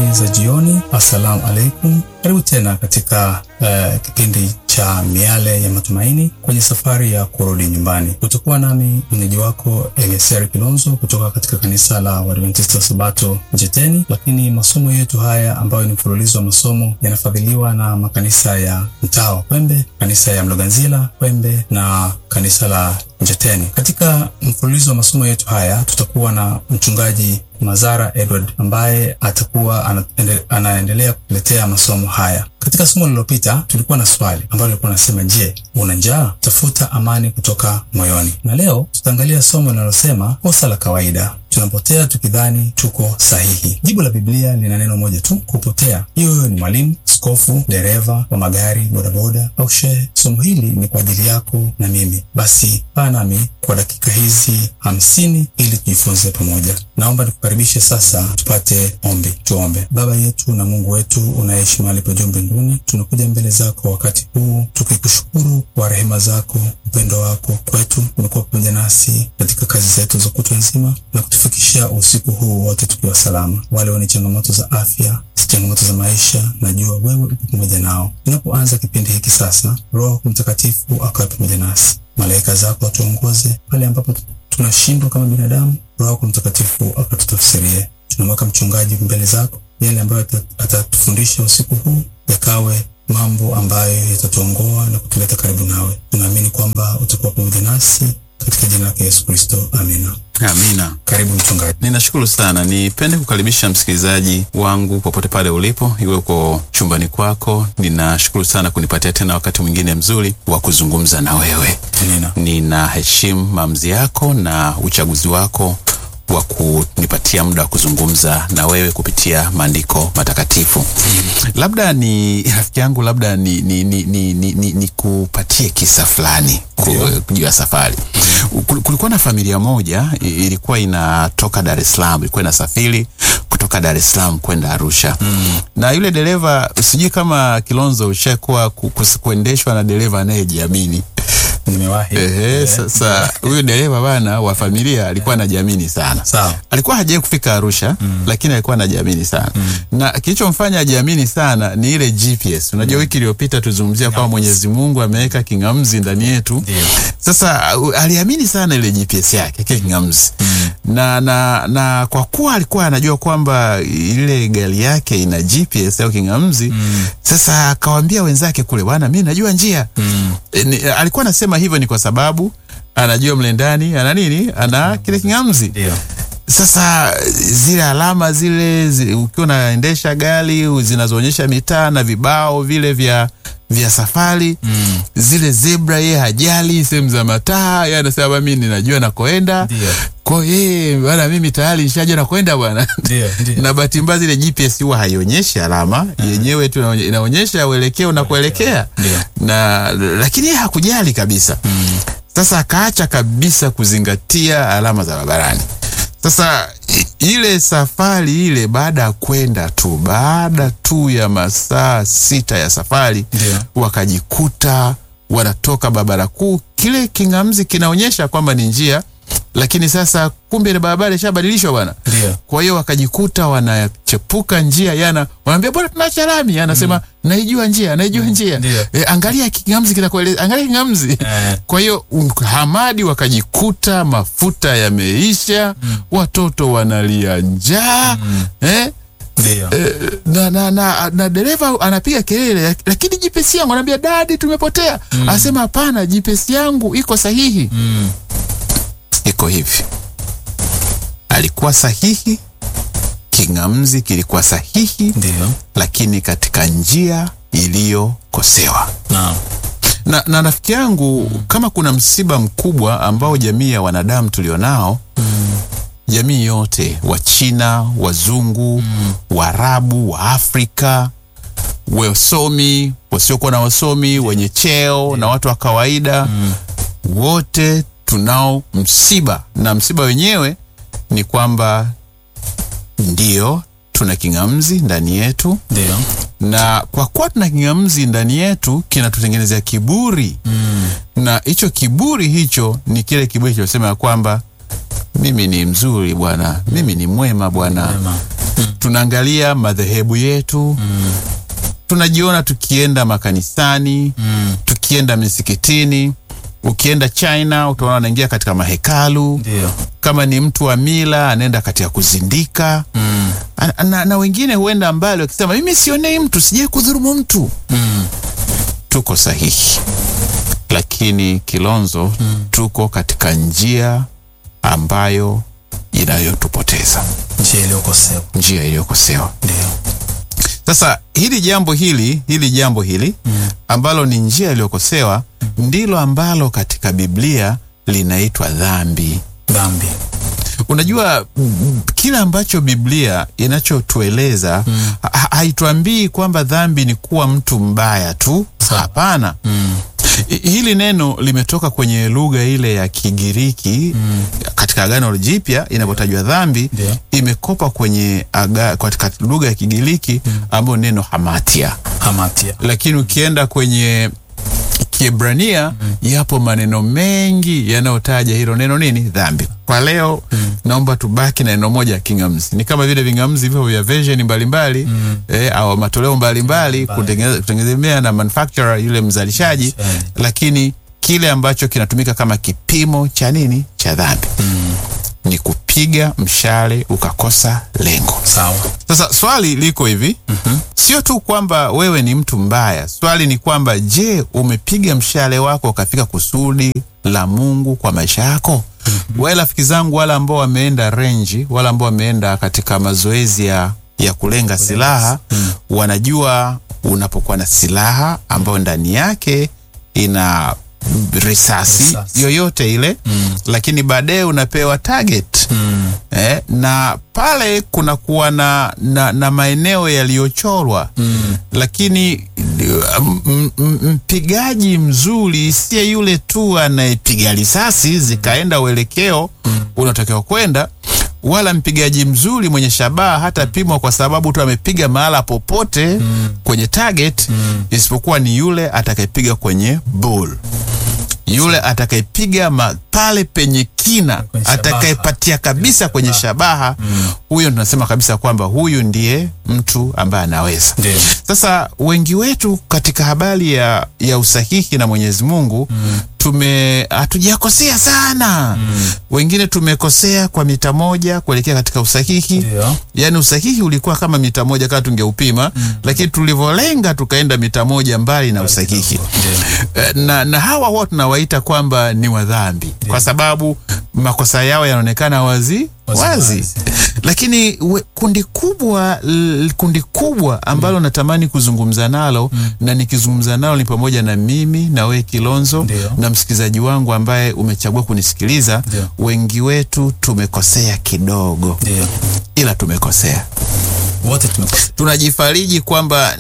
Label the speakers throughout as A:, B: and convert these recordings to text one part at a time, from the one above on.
A: habari za jioni. Assalamu alaikum, karibu tena katika uh, kipindi cha miale ya matumaini kwenye safari ya kurudi nyumbani. Utakuwa nami mwenyeji wako Eliezer Kilonzo kutoka katika kanisa la Waadventista wa Sabato Mjeteni, lakini masomo yetu haya ambayo ni mfululizo wa masomo yanafadhiliwa na makanisa ya mtaa wa Kwembe, kanisa ya Mloganzila Kwembe na kanisa la Mjeteni. Katika mfululizo wa masomo yetu haya tutakuwa na mchungaji Mazara Edward ambaye atakuwa anaendelea kuletea masomo haya. Katika somo lililopita tulikuwa na swali ambalo lilikuwa nasema, je, una njaa? Tafuta amani kutoka moyoni. Na leo tutaangalia somo linalosema kosa la kawaida, tunapotea tukidhani tuko sahihi. Jibu la Biblia lina neno moja tu, kupotea. Hiyo hiyo ni mwalimu, skofu, dereva wa magari, bodaboda au shehe. Somo hili ni kwa ajili yako na mimi. Basi kaa nami kwa dakika hizi hamsini ili tujifunze pamoja. Naomba nikukaribishe sasa, tupate ombi. Tuombe. Baba yetu na Mungu wetu unaishi mahali pa juu mbinguni, tunakuja mbele zako wakati huu tukikushukuru kwa rehema zako, upendo wako kwetu. Umekuwa pamoja nasi katika kazi zetu za kutwa nzima na kutufikisha usiku huu wote tukiwa salama. Wale wenye changamoto za afya, changamoto za maisha, najua wewe uko pamoja nao. Tunapoanza kipindi hiki sasa, Roho Mtakatifu akawe pamoja nasi, malaika zako watuongoze pale ambapo tunashindwa kama binadamu. Roho Mtakatifu akatutafsirie. Tunamweka mchungaji mbele zako, yale ambayo atatufundisha usiku huu yakawe mambo ambayo yatatuongoa na kutuleta karibu nawe. Tunaamini kwamba utakuwa pamoja nasi katika jina lake Yesu Kristo, amina.
B: Amina.
A: Karibu mchungaji.
B: Ninashukuru sana. Nipende kukaribisha msikilizaji wangu popote pale ulipo, iwe uko chumbani kwako. Ninashukuru sana kunipatia tena wakati mwingine mzuri wa kuzungumza na wewe.
A: Amina.
B: Ninaheshimu maamuzi yako na uchaguzi wako wa kunipatia muda wa kuzungumza na wewe kupitia maandiko matakatifu. Labda ni rafiki yangu, labda ni, ni, ni, ni, ni, ni, ni kupatie kisa fulani juu ya safari. Kulikuwa na familia moja ilikuwa inatoka Dar es Salaam, ilikuwa inasafiri kutoka Dar es Salaam kwenda Arusha mm. na yule dereva, sijui kama Kilonzo ushakuwa kuendeshwa na dereva anayejiamini
A: Nimewahi.
B: Ehe, sasa huyu dereva bana wa familia alikuwa anajiamini sana.
A: Sawa.
B: Alikuwa hajawahi kufika Arusha mm. lakini alikuwa anajiamini sana mm. na kilichomfanya ajiamini sana ni ile GPS. Unajua mm. wiki iliyopita tuzungumzia kwamba Mwenyezi Mungu ameweka kingamzi ndani yetu.
A: Ndio.
B: Sasa aliamini sana ile GPS yake kile kingamzi mm. na, na, na kwa kuwa alikuwa anajua kwamba ile gari yake ina GPS au kingamzi mm. sasa akawaambia wenzake kule, bwana, mimi najua njia mm. e, ni, alikuwa anasema hivyo ni kwa sababu anajua mle ndani ana nini, ana kile kingamzi.
A: Ndio.
B: Sasa zile alama zile zi, ukiwa unaendesha gari zinazoonyesha mitaa na vibao vile vya vya safari mm. zile zebra, ye hajali sehemu za mataa, ye anasema mimi ninajua nakoenda.
A: Ndio.
B: Kwa hiyo bwana, mimi tayari nishajua nakoenda bwana.
A: Ndio, ndio.
B: na bahati mbaya zile GPS huwa haionyeshi alama yenyewe tu inaonyesha uelekeo unakoelekea,
A: Ndio.
B: na lakini yeye hakujali kabisa mm. Sasa akaacha kabisa kuzingatia alama za barabarani. Sasa ile safari ile, baada ya kwenda tu, baada tu ya masaa sita ya safari
A: Ndio.
B: wakajikuta wanatoka barabara kuu, kile kingamzi kinaonyesha kwamba ni njia, lakini sasa kumbe ile barabara ishabadilishwa bwana.
A: Ndio.
B: Kwa hiyo wakajikuta wanachepuka njia, yana wanaambia bwana, tunaacha lami, anasema naijua njia, naijua njia.
A: Ndio.
B: E, angalia kingamzi kinakueleza, angalia kingamzi.
A: Eh.
B: Kwa hiyo um, Hamadi wakajikuta mafuta yameisha, watoto wanalia njaa eh?
A: Ndio.
B: na, na, na, na dereva anapiga kelele, lakini GPS yangu anaambia dadi, tumepotea. Anasema hapana, GPS yangu iko sahihi.
A: Mm.
B: Iko hivi, alikuwa sahihi, kingamzi kilikuwa sahihi,
A: Ndio.
B: lakini katika njia iliyokosewa.
A: Naam.
B: Na, na rafiki yangu, kama kuna msiba mkubwa ambao jamii ya wanadamu tulionao jamii yote, Wachina, Wazungu, Waarabu, wa Afrika, wasomi, wasiokuwa na wasomi, wenye cheo na watu wa kawaida, wote tunao msiba, na msiba wenyewe ni kwamba ndio tuna kingamzi ndani yetu,
A: Ndio.
B: na kwa kuwa tuna kingamzi ndani yetu kinatutengenezea kiburi
A: Mm.
B: na hicho kiburi hicho ni kile kiburi kinachosema ya kwamba mimi ni mzuri bwana, mimi ni mwema bwana,
A: Mwema.
B: tunaangalia madhehebu yetu tunajiona tukienda makanisani tukienda misikitini ukienda china utaona anaingia katika mahekalu
A: Ndio.
B: kama ni mtu wa mila anaenda katika kuzindika
A: Mm.
B: na, na, na wengine huenda mbali wakisema mimi sionei mtu sijai kudhurumu mtu
A: Mm.
B: tuko sahihi lakini kilonzo tuko katika njia ambayo inayotupoteza
A: Njia iliyokosewa.
B: njia iliyokosewa
A: Ndio.
B: sasa hili jambo hili hili jambo hili ambalo ni njia iliyokosewa ndilo ambalo katika biblia linaitwa dhambi
A: Dhambi.
B: unajua mm, kile ambacho biblia inachotueleza ha- haituambii kwamba dhambi ni kuwa mtu mbaya tu hapana
A: Mm.
B: I- hili neno limetoka kwenye lugha ile ya kigiriki katika agano jipya inapotajwa dhambi
A: Ndio.
B: imekopa kwenye aga, katika lugha ya kigiriki ambayo neno hamatia
A: Hamatia.
B: lakini ukienda kwenye kiebrania yapo maneno mengi yanayotaja hilo neno nini dhambi kwa leo naomba tubaki na neno moja ya kingamzi ni kama vile vingamzi hivyo vya version mbalimbali eh, au matoleo mbalimbali kutengeneza- kutengemea na manufacturer yule mzalishaji
A: Mzalishaji.
B: lakini kile ambacho kinatumika kama kipimo cha nini cha dhambi ni kupiga mshale ukakosa lengo
A: Sawa.
B: sasa swali liko hivi mm-hmm. sio tu kwamba wewe ni mtu mbaya swali ni kwamba je umepiga mshale wako ukafika kusudi la mungu kwa maisha yako mm-hmm. wale rafiki zangu wale ambao wameenda renji wale ambao wameenda katika mazoezi ya, ya kulenga silaha mm. wanajua unapokuwa na silaha ambayo ndani yake ina risasi,
A: Risasi.
B: yoyote ile mm. lakini baadaye unapewa target
A: Mm.
B: eh, na pale kunakuwa na, na, na maeneo yaliyochorwa mm. lakini m- m- m- mpigaji mzuri siye yule tu anayepiga risasi zikaenda uelekeo mm. unatakiwa kwenda wala mpigaji mzuri mwenye shabaha hata pimwa kwa sababu tu amepiga mahala popote mm. kwenye target mm. isipokuwa ni yule atakayepiga kwenye bull yule atakayepiga ma- pale penye kina
A: Kwenye shabaha.
B: atakayepatia kabisa kwenye shabaha huyo tunasema kabisa kwamba huyu ndiye mtu ambaye anaweza
A: Ndio.
B: sasa wengi wetu katika habari ya, ya usahihi na mwenyezi mungu mm. tume hatujakosea sana mm. wengine tumekosea kwa mita moja kuelekea katika usahihi
A: Ndio.
B: yaani usahihi ulikuwa kama mita moja kama tungeupima mm. lakini tulivyolenga tukaenda mita moja mbali na usahihi
A: Ndio.
B: Eh, na, na hawa huwa tunawaita kwamba ni wadhambi kwa sababu makosa yao yanaonekana wazi
A: Wazi,
B: wazi,
A: wazi.
B: lakini we, kundi kubwa l, kundi kubwa ambalo natamani kuzungumza nalo na nikizungumza nalo ni pamoja na mimi na wewe Kilonzo
A: Ndio.
B: na msikilizaji wangu ambaye umechagua kunisikiliza
A: Ndio.
B: wengi wetu tumekosea kidogo
A: Ndio.
B: ila tumekosea
A: Wote tumekosea.
B: tunajifariji kwamba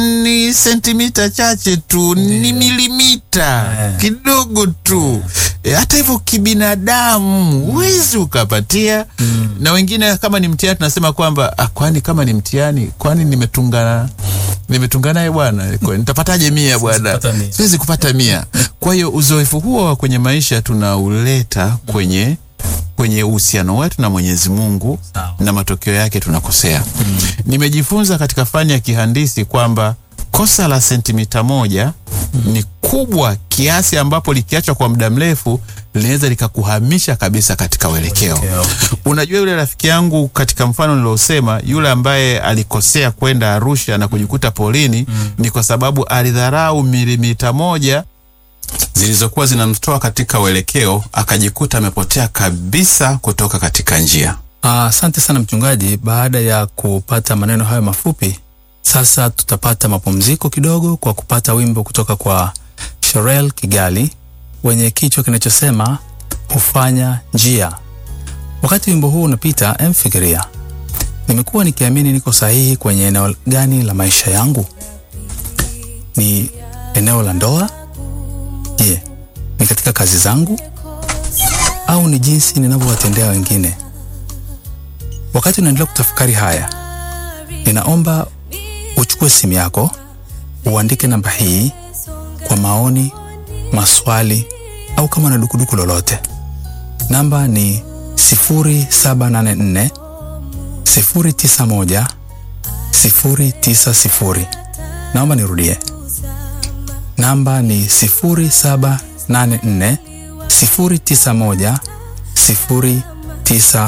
B: ni sentimita chache tu ni milimita
A: Eh.
B: kidogo tu e, hata hivyo kibinadamu huwezi ukapatia na wengine kama ni mtihani tunasema kwamba ah, kwani kama ni mtihani kwani nimetungana nimetunga naye bwana kwa- nitapataje mia bwana
A: kupata mia.
B: siwezi kupata mia kwa hiyo uzoefu huo wa kwenye maisha tunauleta kwenye kwenye uhusiano wetu na mwenyezi mungu
A: Sawa.
B: na matokeo yake tunakosea mm. nimejifunza katika fani ya kihandisi kwamba kosa la sentimita moja mm. ni kubwa kiasi ambapo likiachwa kwa muda mrefu linaweza likakuhamisha kabisa katika uelekeo
A: Uelekeo.
B: unajua yule rafiki yangu katika mfano niliosema yule ambaye alikosea kwenda arusha na kujikuta polini mm. ni kwa sababu alidharau milimita moja zilizokuwa zinamtoa katika uelekeo akajikuta amepotea kabisa kutoka katika njia
A: Ah, Asante sana mchungaji. Baada ya kupata maneno hayo mafupi, sasa tutapata mapumziko kidogo kwa kupata wimbo kutoka kwa Sherel Kigali wenye kichwa kinachosema hufanya njia. Wakati wimbo huu unapita, emfikiria, nimekuwa nikiamini niko sahihi kwenye eneo gani la maisha yangu? Ni eneo la ndoa? Je, ni katika kazi zangu au ni jinsi ninavyowatendea wengine? Wakati unaendelea kutafakari haya, ninaomba uchukue simu yako uandike namba hii kwa maoni, maswali au kama na dukuduku lolote. Namba ni 0784 091 090. Naomba nirudie, namba ni 0784 091 090.